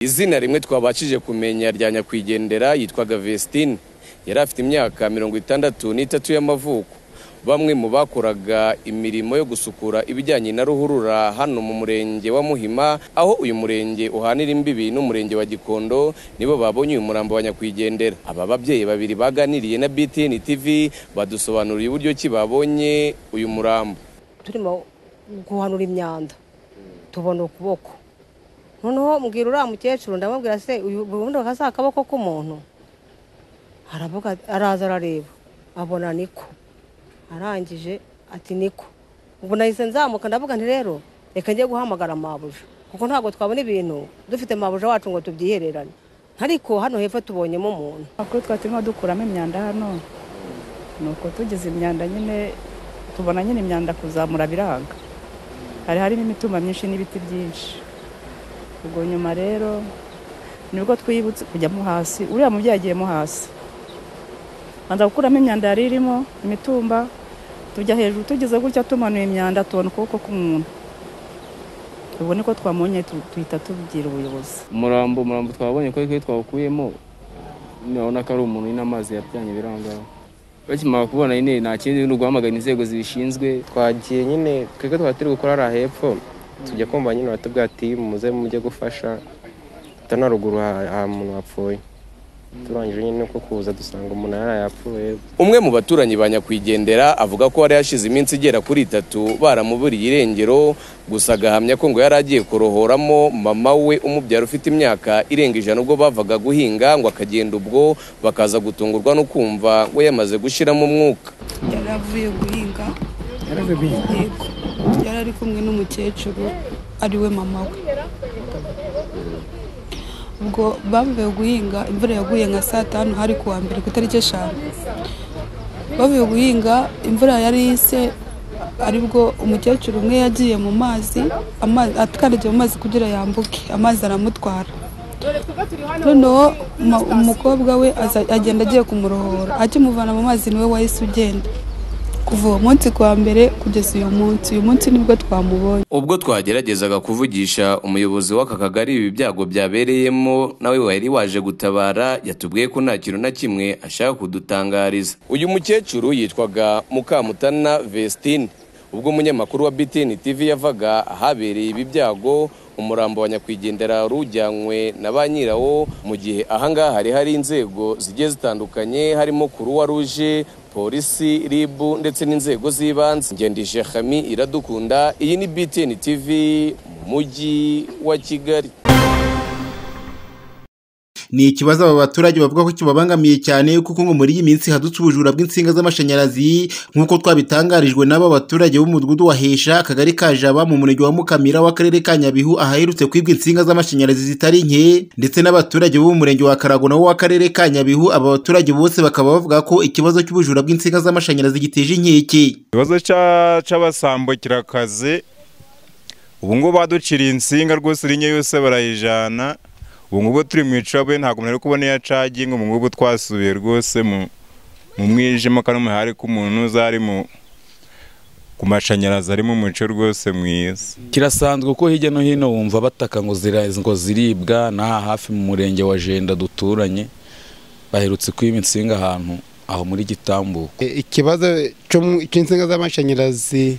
izina rimwe twabashije kumenya rya nyakwigendera yitwaga Vestine yari afite imyaka mirongo itandatu n'itatu y'amavuko bamwe mu bakoraga imirimo yo gusukura ibijyanye na ruhurura hano mu murenge wa Muhima aho uyu murenge uhanira imbibi n'umurenge wa Gikondo nibo babonye uyu murambo wa nyakwigendera aba babyeyi babiri baganiriye na BTN TV badusobanuriye uburyo ki babonye uyu murambo turimo guhanura imyanda tubona ukuboko noneho mbwira uriya mukecuru ndamubwira se uyu bundi bakazaka akaboko k'umuntu aravuga araza arareba abona niko arangije ati niko ubwo nahise nzamuka ndavuga nti rero reka njye guhamagara mabuja kuko ntabwo twabona ibintu dufite mabuja wacu ngo tubyihererane ariko hano hepfo tubonyemo umuntu Amakuru twari turimo dukuramo imyanda hano ni uko tugize imyanda nyine tubona nyine imyanda kuzamura biranga hari harimo imitumba myinshi n'ibiti byinshi ubwo nyuma rero nibwo twibutse kujyamo hasi uriya mubyeyi agiyemo hasi banza gukuramo imyanda yari irimo imitumba tujya hejuru tugeze gutya tumanuye imyanda tubona ukuboko k'umuntu ubu niko twamubonye tu- tuhita tubwira ubuyobozi umurambo umurambo twabonye ko ariko twawukuyemo urabona ko ari umuntu n'amazi yapyanye birangaho bakimara kubona nyine nta kindi ni uguhamagara inzego zibishinzwe twagiye nyine twebwe twaba turi gukora hariya hepfo tujya kumva nyine baratubwira ati muze mujye gufasha hano ruguru ha- ha umuntu wapfuye turangije nyine uko kuza dusanga umuntu yari yapfuye umwe mu baturanyi ba nyakwigendera avuga ko hari hashize iminsi igera kuri itatu baramuburiye irengero gusa agahamya ko ngo yari agiye kurohoramo mama we umubyara ufite imyaka irenga ijana ubwo bavaga guhinga ngo akagenda ubwo bakaza gutungurwa no kumva we yamaze gushyiramo umwuka yari avuye guhinga yego yari ari kumwe n'umukecuru ari we mama we ubwo bavuye guhinga imvura yaguye nka saa tanu hari ku wa mbere ku itariki eshanu bavuye guhinga imvura yari yise aribwo umukecuru umwe yagiye mu mazi amazi akandagiye mu mazi kugira yambuke amazi aramutwara noneho ma- umukobwa we aza- agenda agiye kumurohora akimuvana mu mazi niwe wahise ugenda kuva uwo munsi ku wa mbere kugeza uyu munsi uyu munsi nibwo twamubonye ubwo twageragezaga kuvugisha umuyobozi w'aka kagari ibi byago byabereyemo nawe wari waje gutabara yatubwiye ko nta kintu na kimwe ashaka kudutangariza uyu mukecuru yitwaga mukamutana vestine ubwo umunyamakuru wa btn tv yavaga ahabereye ibi byago umurambo wa nyakwigendera wari ujyanywe na ba nyirawo mu gihe ahangaha hari hari inzego zigiye zitandukanye harimo kuruwa ruje polisi ribu ndetse n'inzego z'ibanze ngendije hami iradukunda iyi ni btn tv mu mujyi wa kigali ni ikibazo aba baturage bavuga ko kibabangamiye cyane kuko ngo muri iyi minsi hadutse ubujura bw'insinga z'amashanyarazi nk'uko twabitangarijwe n'aba baturage b'umudugudu wa Hesha akagari ka Jaba mu murenge wa Mukamira w'akarere ka Nyabihu ahaherutse kwibwa insinga z'amashanyarazi zitari nke ndetse n'abaturage bo mu murenge wa Karago nawo w'akarere ka Nyabihu aba baturage bose bakaba bavuga ko ikibazo cy'ubujura bw'insinga z'amashanyarazi giteje inkeke ikibazo cya- c'abasambukirakazi ubu ngubu baduciriye insinga rwose iri nke yose barayijana ubu ngubu turi mu icabwe ntabwo umuntu ari kubona iyo acaginga ubu ngubu twasubiye rwose mu mu mwijima kandi umuhari k'umuntu uza ari mu ku mashanyarazi ari mu muco rwose mwiza kirasanzwe ko hirya no hino wumva bataka ngo zira- ngo ziribwa n'aha hafi mu murenge wa jenda duturanye baherutse kwiba insinga ahantu aho muri gitambuko E, ikibazo cyo- cy'insinga z'amashanyarazi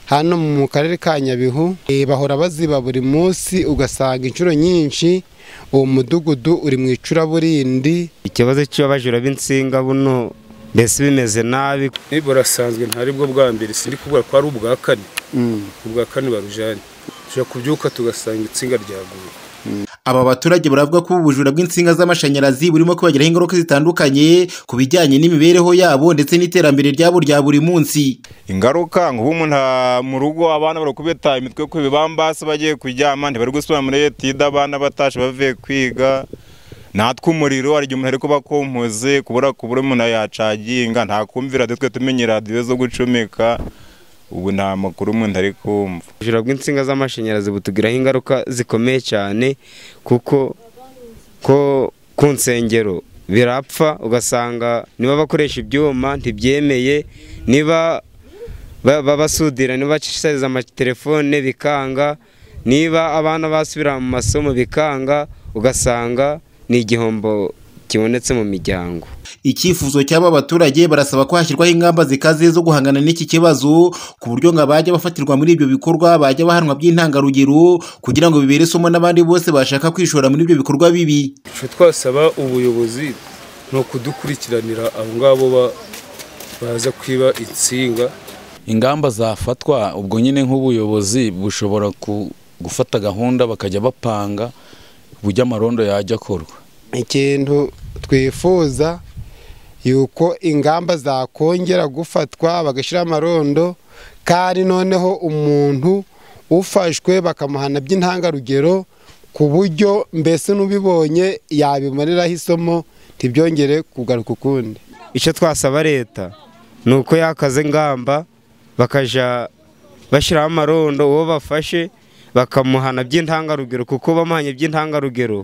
hano mu karere ka nyabihu e, bahora baziba buri munsi ugasanga inshuro nyinshi uwo mudugudu uri mu icuraburindi ikibazo cy'abajura b'insinga buno mbese bimeze nabi burasanzwe ntari bwo bwa mbere sindi kubura ko ari ubwa kane ubwa kane barujyanye tujya kubyuka tugasanga itsinga ryaguye Aba baturage baravuga ko ubu bujura bw'insinga z'amashanyarazi burimo kubagiraho ingaruka zitandukanye ku bijyanye n'imibereho yabo ndetse n'iterambere ryabo rya buri munsi. ingaruka ngo ubu umuntu a- mu rugo abana barakubita imitwe ku bibambasi bagiye kuryama ntibari gusubira muri etide abana batashe bavuye kwiga natwe umuriro hari igihe umuntu ari kuba akompoze kubura kubura umuntu yacaginga ntakumvira twe tumenye radiyo zo gucomeka ubu nta makuru umuntu ari kumva ubujura bw'insinga z'amashanyarazi butugiraho ingaruka zikomeye cyane kuko ko ku nsengero birapfa ugasanga niba bakoresha ibyuma ntibyemeye niba ba- ba- basudira niba bacishiriza amatelefone bikanga niba abana basubira mu masomo bikanga ugasanga ni igihombo kibonetse mu miryango icyifuzo cy'aba baturage barasaba ko hashyirwaho ingamba zikaze zo guhangana n'iki kibazo ku buryo ngo abajya bafatirwa muri ibyo bikorwa bajya bahanwa by'intangarugero kugira ngo bibere isomo n'abandi bose bashaka kwishora muri ibyo bikorwa bibi icyo twasaba ubuyobozi ni ukudukurikiranira abo ngabo ba- baza kwiba insinga ingamba zafatwa ubwo nyine nk'ubuyobozi bushobora ku- gufata gahunda bakajya bapanga uburyo amarondo yajya akorwa ikintu twifuza yuko ingamba zakongera gufatwa bagashyiraho amarondo kandi noneho umuntu ufashwe bakamuhana by'intangarugero ku buryo mbese n'ubibonye yabimariraho isomo ntibyongere kugaruka ukundi icyo twasaba leta ni uko yakaze ingamba bakajya bashyiraho amarondo uwo bafashe bakamuhana by'intangarugero kuko bamuhanye by'intangarugero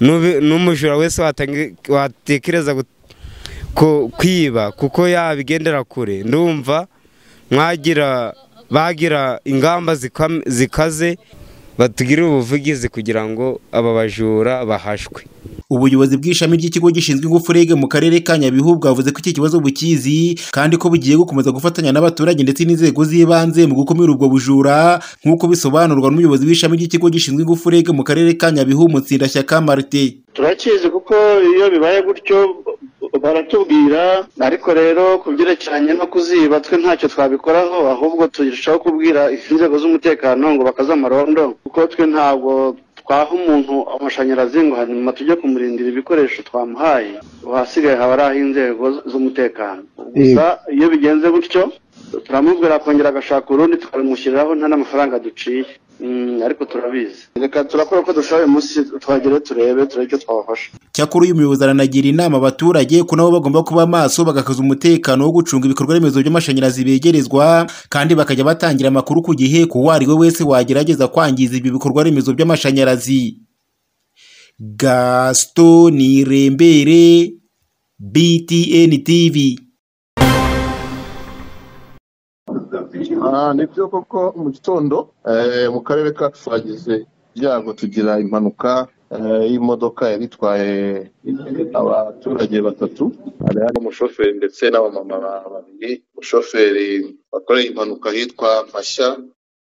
n'ubi- n'umujura wese watangi- watekereza gut- ku- kwiba kuko yabigendera kure ndumva mwagira bagira ingamba zikam- zikaze batugirire ubuvugizi kugira ngo aba bajura bahashwe ubuyobozi bw'ishami ry'ikigo gishinzwe ingufu rege mu karere ka nyabihu bwavuze ko iki kibazo bukizi kandi ko bugiye gukomeza gufatanya n'abaturage ndetse n'inzego z'ibanze mu gukumira ubwo bujura nk'uko bisobanurwa n'umuyobozi w'ishami ry'ikigo gishinzwe ingufu rege mu karere ka nyabihu mutsindashyaka marite turakizi kuko iyo bibaye gutyo baratubwira ariko rero ku byerekeranye no kuziba twe ntacyo twabikoraho ahubwo turushaho kubwira inzego z'umutekano ngo bakaze amarondo kuko twe ntabwo twaha umuntu amashanyarazi ngo hanyuma tujye kumurindira ibikoresho twamuhaye ahasigaye haba ari ah'inzego z'umutekano gusa iyo bigenze gutyo turamubwira akongera agashaka urundi tukabimushyiriraho nta n'amafaranga duciye Mm, ariko turabizi reka turakora uko dushoboye munsi twagere turebe turebe icyo twabafasha cyakora uyu muyobozi aranagira inama abaturage ko nabo bagomba kuba maso bagakaza umutekano wo gucunga ibikorwa remezo by'amashanyarazi begerezwa kandi bakajya batangira amakuru ku gihe ku uwo ari we wese wagerageza kwangiza ibyo bikorwa remezo by'amashanyarazi gaston irembere btn tv Ah, ni byo koko mu gitondo eh, mu karere kacu twagize ibyago tugira impanuka eh, y'imodoka yari itwaye abaturage batatu hari harimo umushoferi ndetse n'abamama ba- babiri umushoferi wakoreye impanuka ahitwa mashya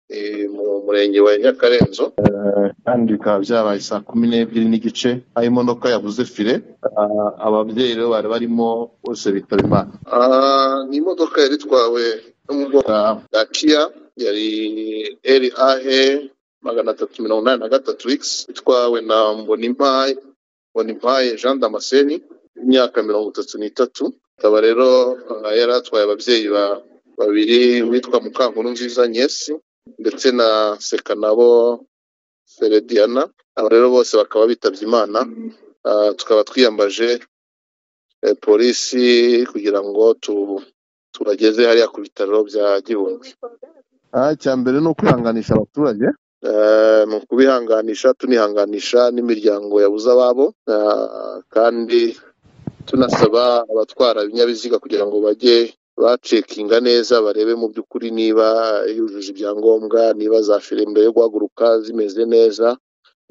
eh, mu murenge wa nyakarenzo Eh, kandi bikaba byabaye saa kumi n'ebyiri n'igice aho imodoka yabuze fire Ah, ababyeyi rero bari barimo bose bitaba imana Ah, ni imodoka yari itwawe yo mu bwoko bwa kiya yari rahe magana atatu mirongo inani na gatatu ikisi itwawe na mbonimpaye mbonimpaye jean damascene imyaka mirongo itatu n'itatu akaba rero ah, yari atwaye ababyeyi ba- babiri witwa mukankuru nziza nyesi ndetse na sekanabo ferediana aba rero bose bakaba bitabye imana Ah, tukaba twiyambaje eh, polisi kugira ngo tu- tubageze hariya ku bitaro bya gihundwe Ah, icya mbere ni ukwihanganisha abaturage Eh, ni ukubihanganisha tunihanganisha n'imiryango yabuze ababo Ah, kandi tunasaba abatwara ibinyabiziga kugira ngo bajye bacekinga neza barebe mu by'ukuri niba yujuje ibyangombwa niba za fire mbere yo guhaguruka zimeze neza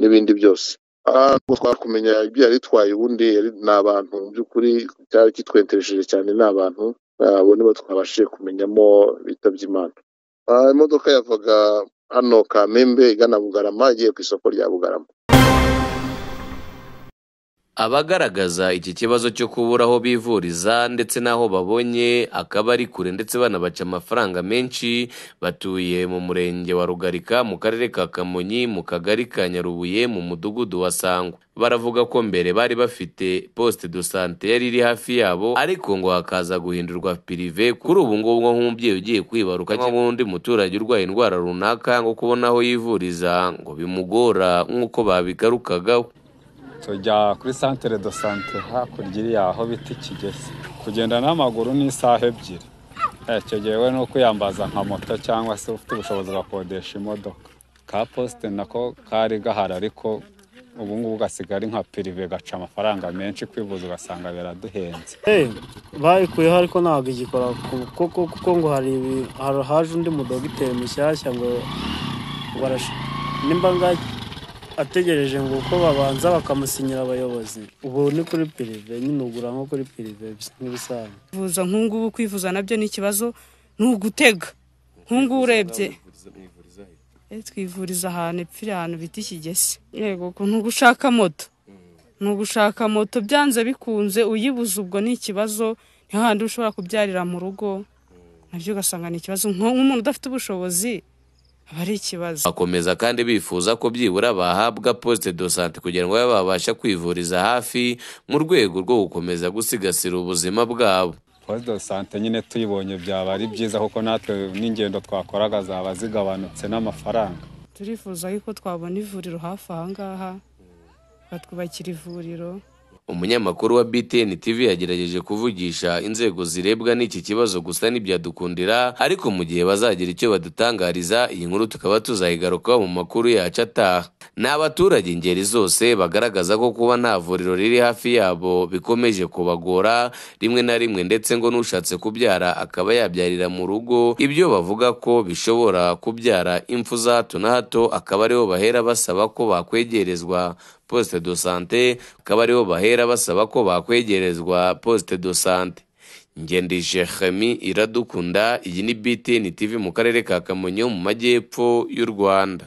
n'ibindi byose Ah, ntabwo twakumenya ibyo yari itwaye ubundi yari- ni abantu mu by'ukuri cyari kitwenteresheje cyane ni abantu Ah, abo nibo twabashije kumenyamo bitabye imana Ah, imodoka yavaga hano kamembe igana bugarama igiye ku isoko rya bugarama abagaragaza iki kibazo cyo kubura aho bivuriza ndetse n'aho babonye akaba ari kure ndetse banabaca amafaranga menshi batuye mu murenge wa rugarika mu karere ka kamonyi mu kagari ka nyarubuye mu mudugudu wa sangwa baravuga ko mbere bari bafite poste de sante yari iri hafi yabo ariko ngo hakaza guhindurwa pirive kuri ubu ngubu nko nk'umubyeyi ugiye kwibaruka cyangwa nk'undi muturage urwaye indwara runaka ngo kubona aho yivuriza ngo bimugora nk'uko babigarukagaho tujya kuri santere do sante hakurya iriya aho bita ikigezi kugenda n'amaguru ni isaha ebyiri Eh, icyo gihe we ni ukwiyambaza nka moto cyangwa se ufite ubushobozi ugakodesha imodoka ka posite nako kari gahari ariko ubu ngubu gasiga ari nka pirive gaca amafaranga menshi kwivuza ugasanga biraduhenze bayikuyeho ariko ntabwo igikora ku- kuko kuko ngo hari ibi- hari- haje undi mudogiteri mushyashya ngo barasha- nimba nga ategereje ngo uko babanza bakamusinyira abayobozi ubu ni kuri pirive nyine ugura nko kuri pirive nk'ibisanzwe kwivuza nk'ubu kwivuza nabyo ni ikibazo ni ugutega nk'ubu urebye Eh, twivuriza ahantu epfiri ahantu bita ikigesi yego ku- ni ugushaka moto ni ugushaka moto byanze bikunze uyibuze ubwo ni ikibazo ni hahandi ushobora kubyarira mu rugo nabyo ugasanga ni ikibazo Nko- nk'umuntu udafite ubushobozi aba ari ikibazo bakomeza kandi bifuza ko byibura bahabwa poste de sante kugira ngo babe babasha kwivuriza hafi mu rwego rwo gukomeza gusigasira ubuzima bwabo poste de sante nyine tuyibonye byaba ari byiza kuko natwe n'ingendo twakoraga zaba zigabanutse n'amafaranga turifuza yuko twabona ivuriro hafi aha ngaha batwubakira ivuriro umunyamakuru wa btn tv yagerageje kuvugisha inzego zirebwa n'iki kibazo gusa ntibyadukundira ariko mu gihe bazagira icyo badutangariza iyi nkuru tukaba tuzayigarukaho mu makuru yacu ataha ni abaturage ingeri zose bagaragaza ko kuba nta vuriro riri hafi yabo bikomeje kubagora rimwe na rimwe ndetse ngo n'ushatse kubyara akaba yabyarira mu rugo ibyo bavuga ko bishobora kubyara impfu za hato na hato akaba ariho bahera basaba ko bakwegerezwa poste de sante akaba ariho bahera basaba ko bakwegerezwa poste de sante ngendije Jeremy iradukunda iyi ni BTN TV mu karere ka Kamonyi mu majyepfo y'u Rwanda